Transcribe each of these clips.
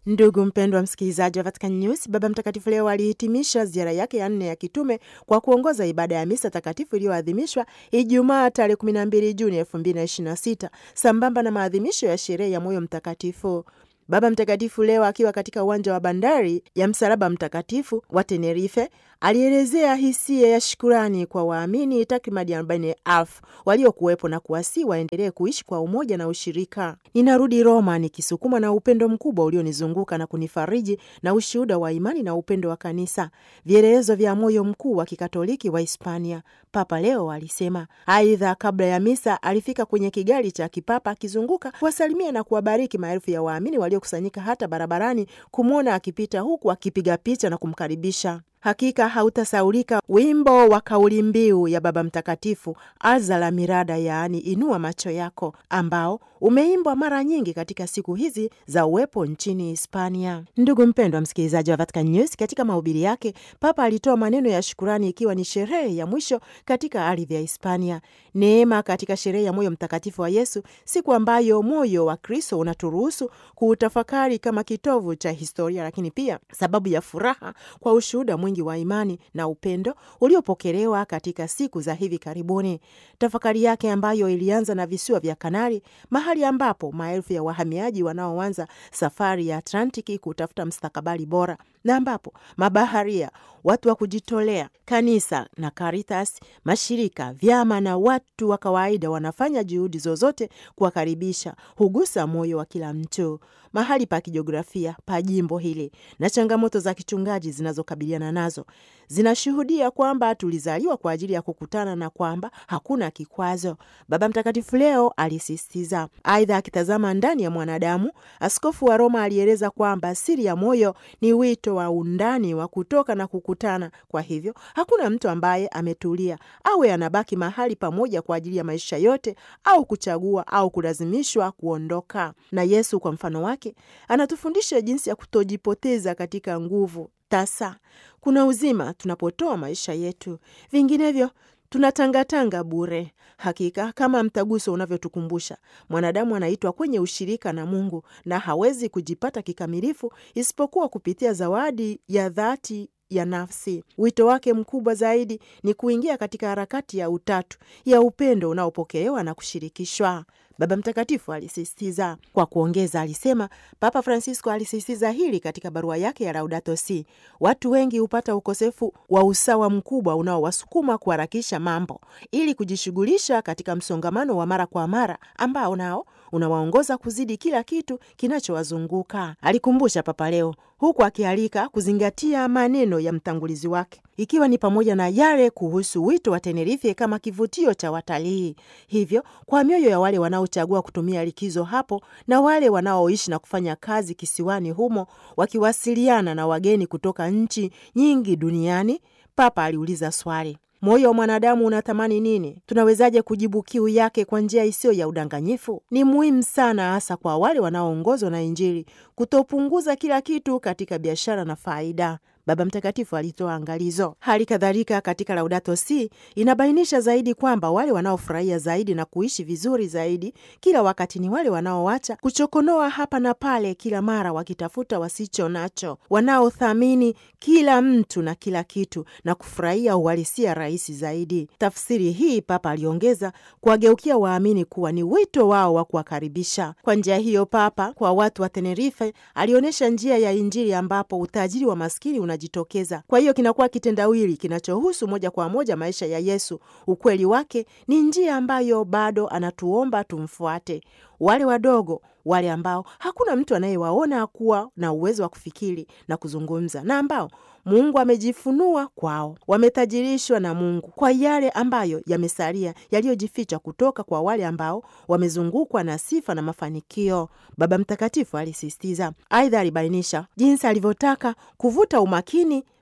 Ndugu mpendwa msikilizaji wa Vatican News, Baba Mtakatifu leo alihitimisha ziara yake ya nne ya kitume kwa kuongoza ibada ya misa takatifu iliyoadhimishwa Ijumaa tarehe 12 Juni 2026 sambamba na maadhimisho ya sherehe ya moyo mtakatifu. Baba Mtakatifu leo akiwa katika uwanja wa bandari ya Msalaba Mtakatifu wa Tenerife alielezea hisia ya shukurani kwa waamini takribani arobaini elfu waliokuwepo na kuwasi waendelee kuishi kwa umoja na ushirika. Ninarudi Roma nikisukumwa na upendo mkubwa ulionizunguka na kunifariji na ushuhuda wa imani na upendo wa kanisa, vielelezo vya moyo mkuu wa kikatoliki wa Hispania, Papa leo alisema. Aidha, kabla ya misa alifika kwenye kigali cha kipapa akizunguka kuwasalimia na kuwabariki maelfu ya waamini waliokusanyika hata barabarani kumwona akipita, huku akipiga picha na kumkaribisha. Hakika hautasaulika wimbo wa kauli mbiu ya Baba Mtakatifu Alza la Mirada, yaani inua macho yako, ambao umeimbwa mara nyingi katika siku hizi za uwepo nchini Hispania. Ndugu mpendwa msikilizaji wa Vatican News, katika mahubiri yake Papa alitoa maneno ya shukurani, ikiwa ni sherehe ya mwisho katika ardhi ya Hispania, neema katika sherehe ya moyo mtakatifu wa Yesu, siku ambayo moyo wa Kristo unaturuhusu kuutafakari kama kitovu cha historia, lakini pia sababu ya furaha kwa ushuhuda mwingi wa imani na upendo uliopokelewa katika siku za hivi karibuni. Tafakari yake ambayo ilianza na visiwa vya Kanari, mahali ambapo maelfu ya wahamiaji wanaoanza safari ya Atlantiki kutafuta mustakabali bora, na ambapo mabaharia, watu wa kujitolea, kanisa na Caritas, mashirika, vyama na watu wa kawaida wanafanya juhudi zozote kuwakaribisha, hugusa moyo wa kila mtu. Mahali pa kijiografia pa jimbo hili na changamoto za kichungaji zinazokabiliana nazo zinashuhudia kwamba tulizaliwa kwa ajili ya kukutana na kwamba hakuna kikwazo, Baba Mtakatifu leo alisisitiza. Aidha, akitazama ndani ya mwanadamu, askofu wa Roma alieleza kwamba siri ya moyo ni wito wa undani wa kutoka na kukutana. Kwa hivyo hakuna mtu ambaye ametulia awe anabaki mahali pamoja kwa ajili ya maisha yote au kuchagua au kulazimishwa kuondoka. Na Yesu kwa mfano wake anatufundisha jinsi ya kutojipoteza katika nguvu tasa. Kuna uzima tunapotoa maisha yetu, vinginevyo tunatangatanga bure. Hakika kama mtaguso unavyotukumbusha, mwanadamu anaitwa kwenye ushirika na Mungu na hawezi kujipata kikamilifu isipokuwa kupitia zawadi ya dhati ya nafsi. Wito wake mkubwa zaidi ni kuingia katika harakati ya utatu ya upendo unaopokelewa na kushirikishwa. Baba Mtakatifu alisisitiza. Kwa kuongeza, alisema Papa Francisco alisisitiza hili katika barua yake ya Laudato Si. Watu wengi hupata ukosefu wa usawa mkubwa unaowasukuma kuharakisha mambo ili kujishughulisha katika msongamano wa mara kwa mara ambao nao unawaongoza kuzidi kila kitu kinachowazunguka, alikumbusha Papa leo, huku akialika kuzingatia maneno ya mtangulizi wake, ikiwa ni pamoja na yale kuhusu wito wa Tenerife kama kivutio cha watalii. Hivyo kwa mioyo ya wale wanaochagua kutumia likizo hapo na wale wanaoishi na kufanya kazi kisiwani humo, wakiwasiliana na wageni kutoka nchi nyingi duniani, Papa aliuliza swali Moyo wa mwanadamu unatamani nini? Tunawezaje kujibu kiu yake kwa njia isiyo ya udanganyifu? Ni muhimu sana, hasa kwa wale wanaoongozwa na Injili, kutopunguza kila kitu katika biashara na faida. Baba Mtakatifu alitoa angalizo. Hali kadhalika katika Laudato Si inabainisha zaidi kwamba wale wanaofurahia zaidi na kuishi vizuri zaidi kila wakati ni wale wanaoacha kuchokonoa hapa na pale kila mara wakitafuta wasicho nacho, wanaothamini kila mtu na kila kitu na kufurahia uhalisia rahisi zaidi. Tafsiri hii, Papa aliongeza, kuwageukia waamini kuwa ni wito wao wa kuwakaribisha. Kwa njia hiyo, Papa kwa watu wa Tenerife alionyesha njia ya Injili ambapo utajiri wa maskini unajitokeza. Kwa hiyo kinakuwa kitendawili kinachohusu moja kwa moja maisha ya Yesu. Ukweli wake ni njia ambayo bado anatuomba tumfuate. Wale wadogo, wale ambao hakuna mtu anayewaona kuwa na uwezo wa kufikiri na kuzungumza, na ambao Mungu amejifunua kwao, wametajirishwa na Mungu kwa yale ambayo yamesalia, yaliyojificha kutoka kwa wale ambao wamezungukwa na sifa na mafanikio, Baba Mtakatifu alisisitiza. Aidha, alibainisha jinsi alivyotaka kuvuta umakini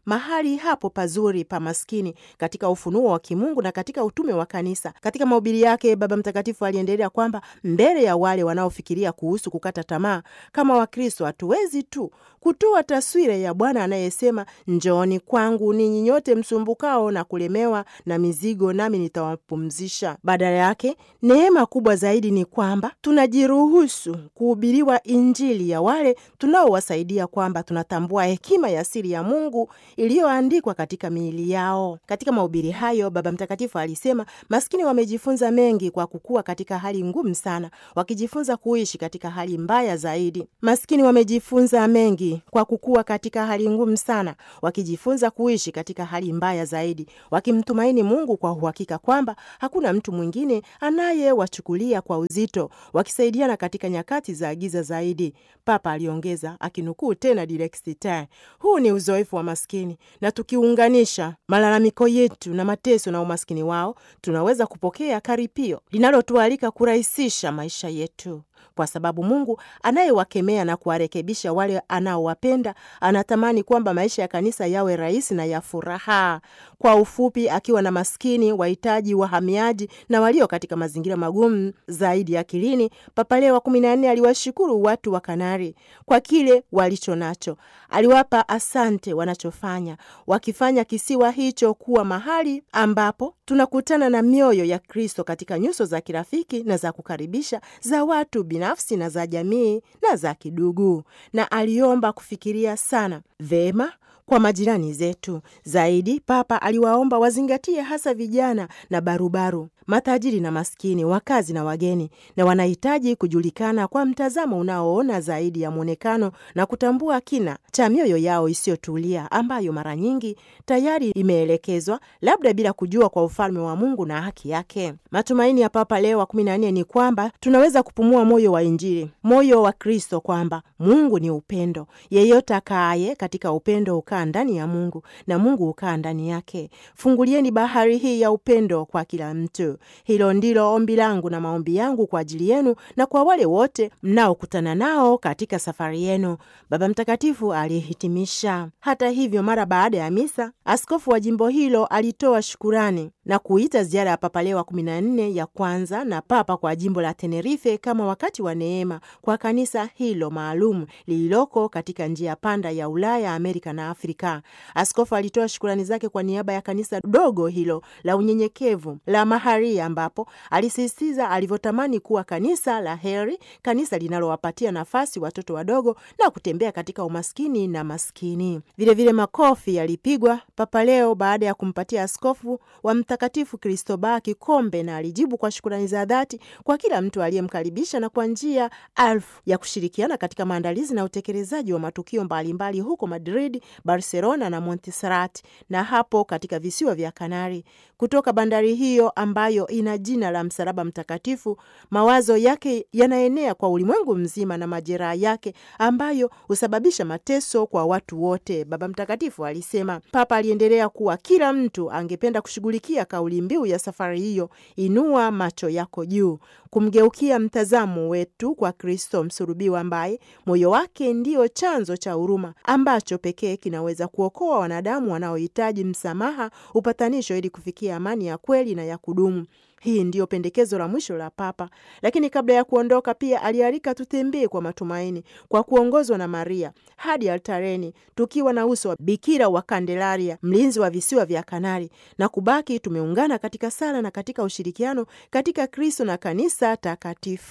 mahali hapo pazuri pa maskini katika ufunuo wa kimungu na katika utume wa kanisa. Katika mahubiri yake, Baba Mtakatifu aliendelea kwamba mbele ya wale wanaofikiria kuhusu kukata tamaa, kama Wakristo hatuwezi tu kutoa taswira ya Bwana anayesema, njooni kwangu ninyi nyote msumbukao na kulemewa na mizigo, nami nitawapumzisha. Badala yake, neema kubwa zaidi ni kwamba tunajiruhusu kuhubiriwa Injili ya wale tunaowasaidia, kwamba tunatambua hekima ya siri ya Mungu iliyoandikwa katika miili yao. Katika mahubiri hayo, Baba Mtakatifu alisema maskini wamejifunza mengi kwa kukua katika hali ngumu sana, wakijifunza kuishi katika hali mbaya zaidi. Maskini wamejifunza mengi kwa kukua katika hali ngumu sana, wakijifunza kuishi katika hali mbaya zaidi, wakimtumaini Mungu kwa uhakika kwamba hakuna mtu mwingine anayewachukulia kwa uzito, wakisaidiana katika nyakati za giza zaidi. Papa aliongeza akinukuu tena Dilexit, huu ni uzoefu wa maskini, na tukiunganisha malalamiko yetu na mateso na umaskini wao, tunaweza kupokea karipio linalotualika kurahisisha maisha yetu kwa sababu Mungu anayewakemea na kuwarekebisha wale anaowapenda anatamani kwamba maisha ya kanisa yawe rahisi na ya furaha. Kwa ufupi, akiwa na maskini, wahitaji, wahamiaji na walio katika mazingira magumu zaidi akilini, Papa Leo wa kumi na nne aliwashukuru watu wa Kanari kwa kile walicho nacho. Aliwapa asante wanachofanya, wakifanya kisiwa hicho kuwa mahali ambapo tunakutana na mioyo ya Kristo katika nyuso za kirafiki na za kukaribisha za watu binafsi na za jamii na za kidugu. Na aliomba kufikiria sana vema kwa majirani zetu. Zaidi, Papa aliwaomba wazingatie hasa vijana na barubaru, matajiri na maskini, wakazi na wageni, na wanahitaji kujulikana kwa mtazamo unaoona zaidi ya mwonekano na kutambua kina cha mioyo yao isiyotulia ambayo mara nyingi tayari imeelekezwa, labda bila kujua, kwa ufalme wa Mungu na haki yake. Matumaini ya Papa Leo wa kumi na nne ni kwamba tunaweza kupumua moyo wa Injili, moyo wa Kristo, kwamba Mungu ni upendo. Yeyote akaaye katika upendo hukaa ndani ya Mungu na Mungu hukaa ndani yake. Fungulieni bahari hii ya upendo kwa kila mtu. Hilo ndilo ombi langu na maombi yangu kwa ajili yenu na kwa wale wote mnaokutana nao katika safari yenu, Baba Mtakatifu aliyehitimisha. Hata hivyo, mara baada ya misa, askofu wa jimbo hilo alitoa shukurani na kuita ziara ya Papa Leo wa kumi na nne ya kwanza na Papa kwa jimbo la Tenerife kama wakati wa neema kwa kanisa hilo maalum lililoko katika njia panda ya Ulaya, Amerika na Afrika. Askofu alitoa shukurani zake kwa niaba ya kanisa dogo hilo la unyenyekevu la Maharia, ambapo alisisitiza alivyotamani kuwa kanisa la heri, kanisa linalowapatia nafasi watoto wadogo na kutembea katika umaskini na maskini. Vilevile makofi yalipigwa Papa Leo baada ya kumpatia askofu wa Mtakatifu Kristoba kikombe, na alijibu kwa shukurani za dhati kwa kila mtu aliyemkaribisha na kwa njia alfu ya kushirikiana katika maandalizi na utekelezaji wa matukio mbalimbali mbali huko Madrid, Barcelona na Montserrat na hapo katika visiwa vya Kanari. Kutoka bandari hiyo ambayo ina jina la Msalaba Mtakatifu, mawazo yake yanaenea kwa ulimwengu mzima na majeraha yake ambayo husababisha mateso kwa watu wote, Baba Mtakatifu alisema. Papa aliendelea kuwa kila mtu angependa kushughulikia kauli mbiu ya safari hiyo, inua macho yako juu, kumgeukia mtazamo wetu kwa Kristo msulubiwa, ambaye moyo wake ndio chanzo cha huruma ambacho pekee kinaweza kuokoa wanadamu wanaohitaji msamaha, upatanisho, ili kufikia amani ya kweli na ya kudumu. Hii ndiyo pendekezo la mwisho la Papa. Lakini kabla ya kuondoka, pia alialika tutembee kwa matumaini, kwa kuongozwa na Maria hadi altareni, tukiwa na uso wa Bikira wa Kandelaria, mlinzi wa visiwa vya Kanari, na kubaki tumeungana katika sala na katika ushirikiano katika Kristo na kanisa takatifu.